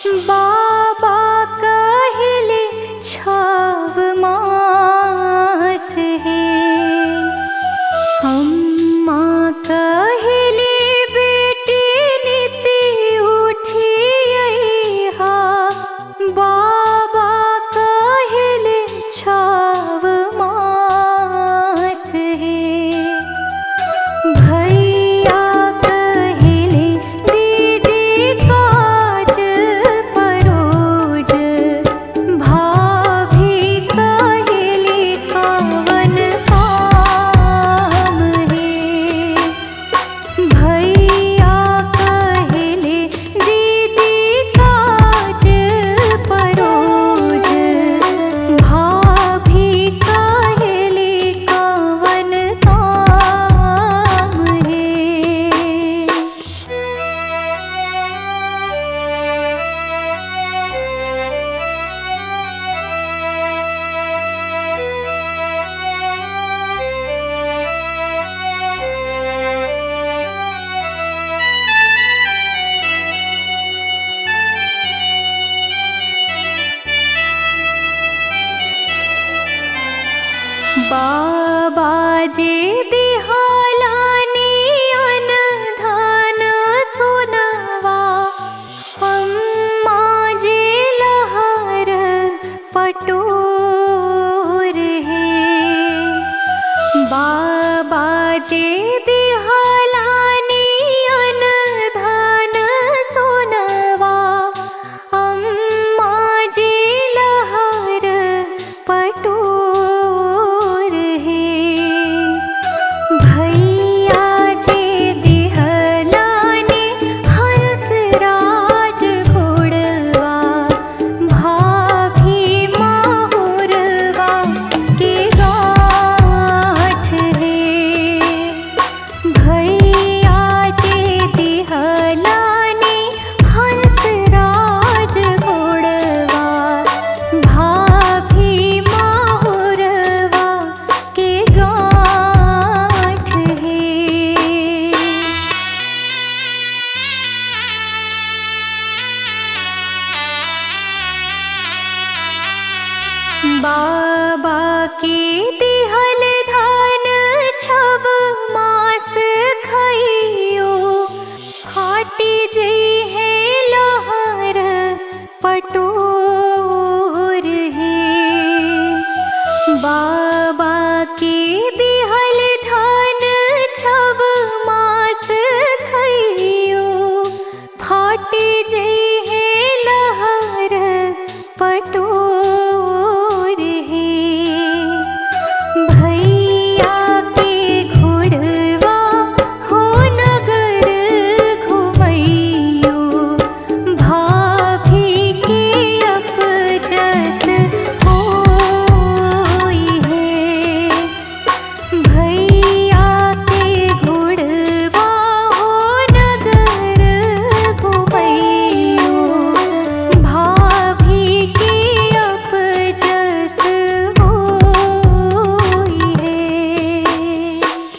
बाबा कहले छव मास है अम्मा कहले बेटी नीति उठिया बाबा कहले छव मास है भैया कहले दीदी काज परोज भाभी कहले कवन काम है भैया कहले दीदी काज परोज भाभी कहले कवन काम है बाबा जे दिहालानी अनधान सुनवा अम्मा जे लहर पटोर है बाबा जे दिहालानी अनधान सुनवा अम्मा जे लहर पटोर है भैया जे दिहलाने हंस राज घोड़वा भाभी माहुरवा के गाठ है भैया जे दिहलाने हंस राज घोड़वा भाभी माहुरवा के गाठ है बा